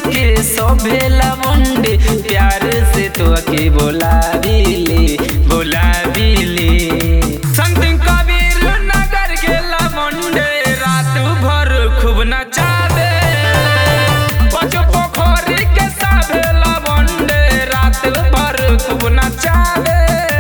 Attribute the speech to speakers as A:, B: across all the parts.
A: के सोभेला मुंडे प्यार से तो के बोलाविले बोलाविले संत कबीर नगर गेला मुंडे रात भर खूब नचावे पचो पोखरी के साभेला मुंडे रात भर खूब नचावे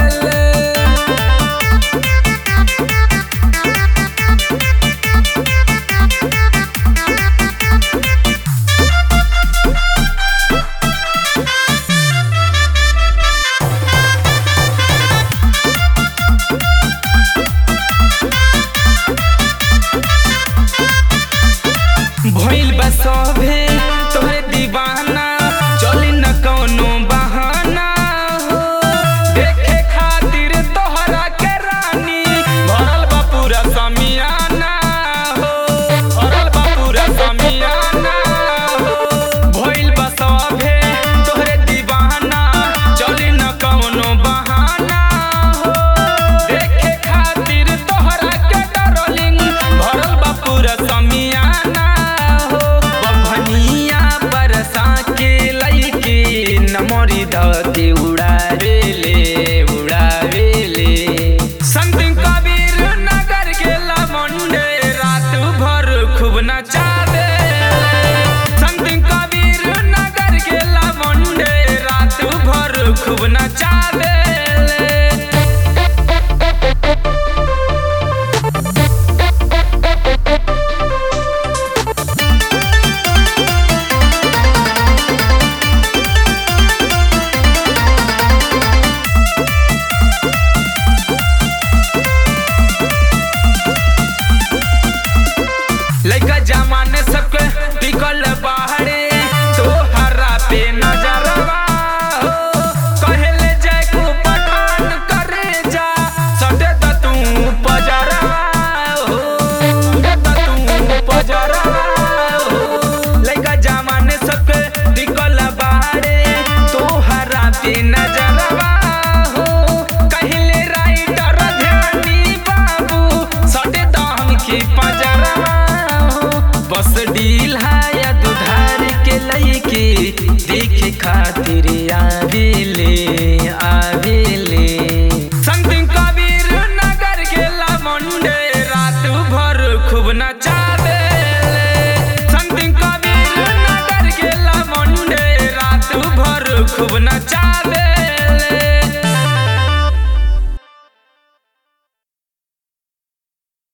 A: भइल बा सभे तोहरे दीवाना चली न कौनो बहाना हो देखे खातिर तोहरा के रानी भरल बा पूरा समियाना हो भरल बा पूरा समियाना हो भइल बा सभे तोहरे दीवाना चली न कौनो बहाना हो देखे खातिर तोहरा के डरोलिंग भरल बा पूरा समियाना हो बभनिया बरसा के लईके नमरी धके उड़ावेले उड़ावेले संत कबीर नगर गेला मुंडे रात भर खूब नचावे संत कबीर नगर गेला मुंडे रात भर खूब नचावे लइका जमाने सबके टिकल बाहरे तो हरा पे नजरवा हो कहेले जय को पठान करे जा सटे द तू पजरवा हो सटे द तू पजरवा हो लइका जमाने सबके टिकल बाहरे तो हरा पे नजरवा हो कहेले राइटर ध्यानी बाबू सटे द हमके पजरवा हो बस डील है या दुधार के लईके देखे खातिर आविल